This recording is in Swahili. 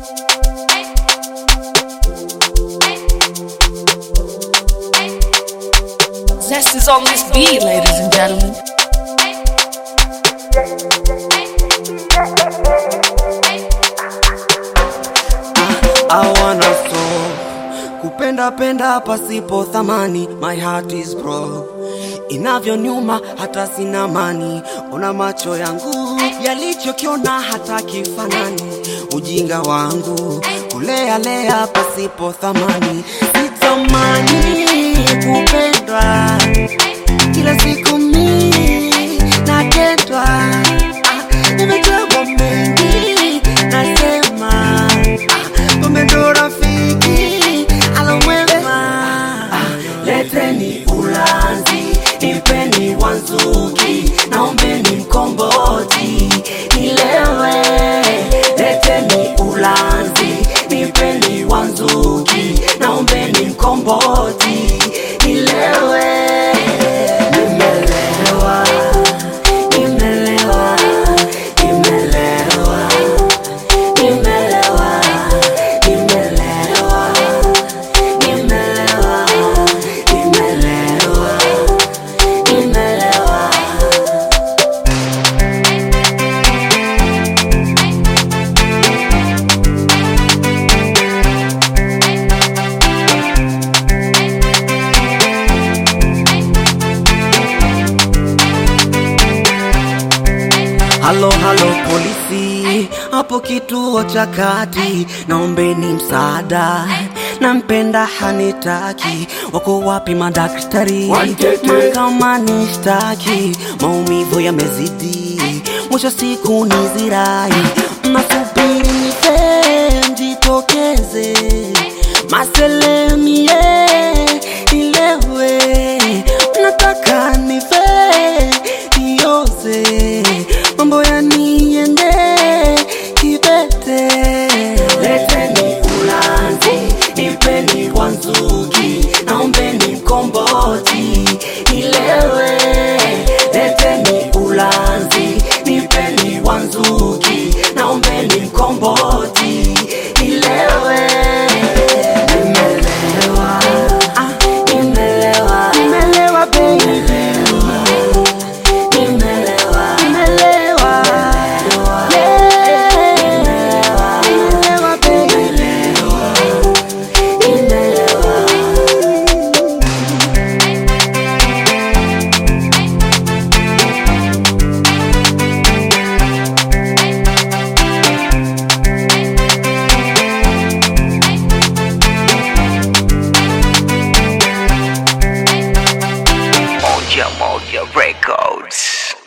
Zest is on this beat, ladies and gentlemen. I wanna so kupenda penda pasipo thamani, my heart is broke. Inavyonyuma hata sina mani, ona macho yangu yalichokiona hata kifanani, ujinga wangu kulea lea pasipo thamani, sitamani kupendwa kila siku mimi naketwa, Ah, nimechagua mengi nasema ah, kumbe ndo rafiki alomwema. Ah, Leteni ulanzi, nipeni wanzuki, naombeni mkomboti nilewe. Leteni ulanzi, nipeni wanzuki, naombeni mkomboti nilewe. Nimelewa, nimelewa, nimelewa, nimelewa, nimelewa, nimelewa, nimelewa, nimelewa. Halo halo polisi, hapo kituo cha kati, naombeni msaada. Nampenda hanitaki, wako wapi madaktari? Mahakamani shtaki, maumivu yamezidi, mwisho siku ni zirai. Mnasubiri nife mjitokeze, maselemie nilewe, mnataka nife nioze mambo yaniende kibete. Leteni ulanzi, nipeni wanzuki, naombeni mkomboti nilewe. Leteni ulanzi, nipeni wanzuki, naombeni mkomboti nilewe. Nimelewa, ah, nimelewa, nimelewa baby. Nimelewa, nimelewa, yeah. Nimelewa, baby. Nimelewa. Moja Moja Records.